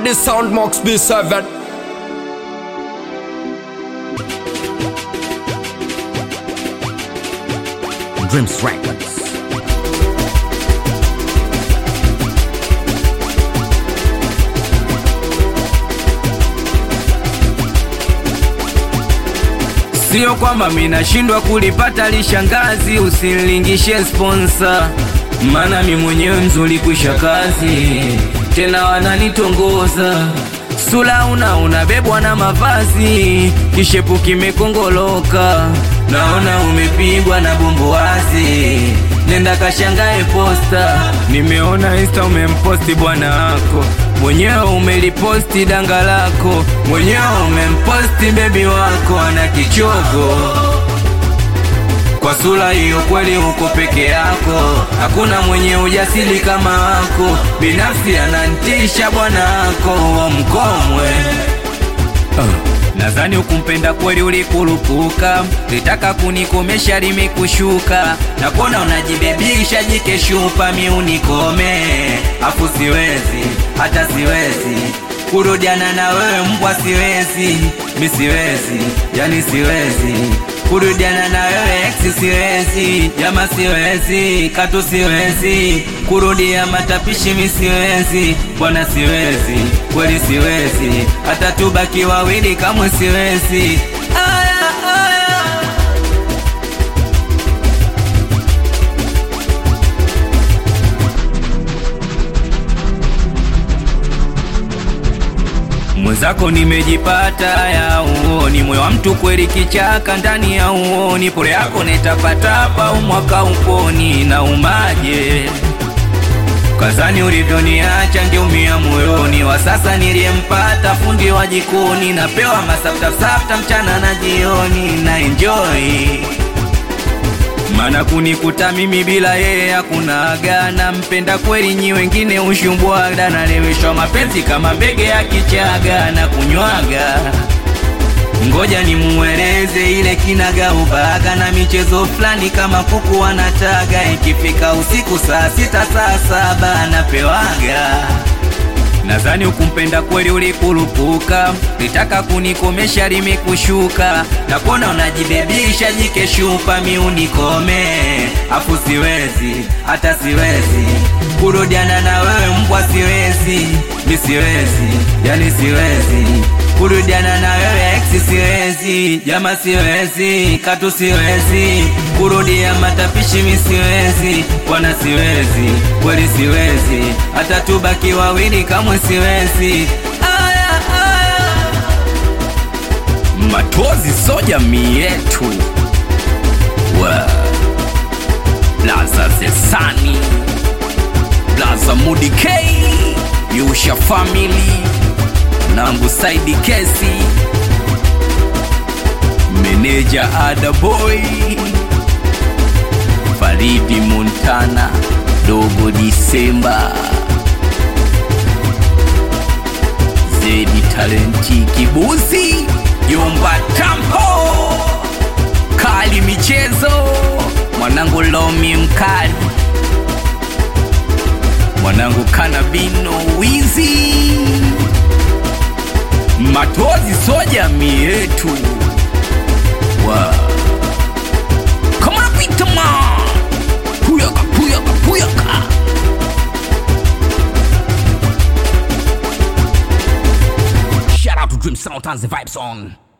on the sound Mox B7. Dreams Records. Sio kwamba minashindwa kulipata lishangazi, usinilingishe sponsor, maana mi mwenyewe mzuri kwisha kazi, tena wananitongoza sula una unabebwa na mavazi, kishepu kimekongoloka, naona umepigwa na bumbuazi, nenda kashangae posta, nimeona insta umemposti bwana wako mwenyewe umeliposti danga lako, mwenyewe umemposti bebi wako ana kichogo. Kwa sura hiyo kweli uko peke yako, hakuna mwenye ujasiri kama wako. Binafsi anantisha bwana wako wa mkomwe. Nadhani ukumpenda kweli ulikurupuka, litaka kunikomesha limekushuka, na kuona unajibebisha jikeshupa, mi unikome, afu siwezi hata siwezi kurudiana na wewe mbwa, siwezi mi siwezi, yani siwezi kurudiana na wewe ex, siwezi jama, siwezi katu, siwezi kurudia matapishi, mi siwezi bwana, siwezi kweli, siwezi hata tubaki wawili, kamwe siwezi. Aya, aya. Mwenzako nimejipata ya uoni, moyo wa mtu kweli kichaka ndani ya uoni, pole yako netapatapa umwaka uponi na umaje kazani ulivyoniacha ngeumia moyoni, wa sasa niliyempata fundi wa jikoni, napewa masaftafsafta mchana na jioni na enjoy mana kunikuta mimi bila yeye hakuna agana. Mpenda kweli nyi wengine ushumbwaga, naleweshwa mapenzi kama mbege ya kichaga na kunywaga. Ngoja nimueleze ile kinaga ubaga na michezo fulani kama kuku wanataga, ikifika usiku saa sita saa saba anapewaga. Nadhani ukumpenda kweli ulikurupuka, litaka kunikomesha limekushuka, na kuona unajibebisha jikeshupa, mi unikome, afu siwezi hata siwezi kurudiana na wewe mbwa, siwezi mi siwezi, yani siwezi kurudiana na wewe ex, siwezi jama, siwezi katu, siwezi kurudia matapishi, mi siwezi bwana, siwezi kweli, siwezi hata tubaki wawili, kamwe siwezi. Aya, aya. Matozi so jamii yetu wa Blaza Zesani Blaza Mudi K Yusha Family Nangu Saidi Kesi Meneja Ada Boy Faridi Montana Dogo Disemba Zedi Talenti Kibuzi Yumba Tampo Kali Michezo Mwanangu Lomi Mkali Mwanangu Kanabino Wizi Matozi so jamii yetu wa Come on Peter man Puyaka puyaka puyaka Shout out to Dream Sound and the Vibe Song.